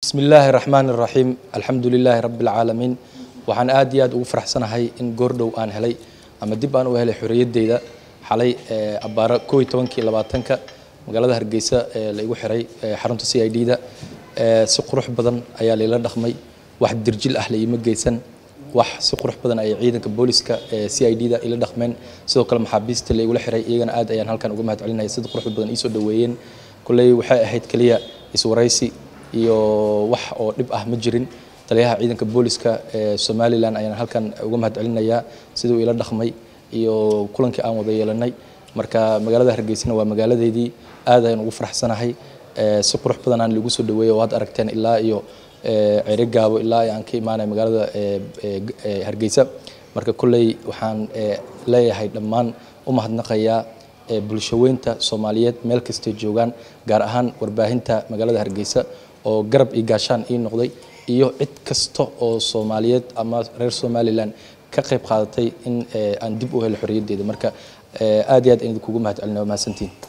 bismi illaahi raxmaani raxiim alxamdu lilaahi rabbi alcaalamiin waxaan aad iyo aad ugu faraxsanahay in goordhow aan helay ama dib aan u helay xorriyaddeyda xalay abbaaro koob iyo tobankii labaatanka magaalada hargeysa ee la igu xiray xarunta c i d da si qurux badan ayaa layla dhaqmay wax dirjil ah la iima geysan wax si qurux badan ayay ciidanka booliska c i d da ila dhaqmeen sidoo kale maxaabiista la igula xiray iyagana aad ayaan halkan uga mahad celinaya sida quruxda badan iisoo dhaweeyeen kolley waxay ahayd keliya iswaraysi iyo wax oo dhib ah ma jirin taliyaha ciidanka booliska ee somalilan ayaan halkan uga mahad celinayaa siduu ila dhaqmay iyo kulankii aan wada yeelanay marka magaalada hargeysana waa magaaladeydii aad ayaan ugu faraxsanahay si qurux badan aan lagu soo dhaweeyay oo had aragteen ilaa iyo cere gaabo ilaa aan ka imaanay magaalada hargeysa marka kolley waxaan leeyahay dhammaan u mahadnaqayaa bulshaweynta soomaaliyeed meel kastay joogaan gaar ahaan warbaahinta magaalada hargeysa oo garab iyo gaashaan ii noqday iyo cid kasta oo soomaaliyeed ama reer somalilan ka qayb qaadatay in aan dib u helo xorriyaddeeda marka aad iyo aad aan idinkugu mahad celina waa mahadsantiin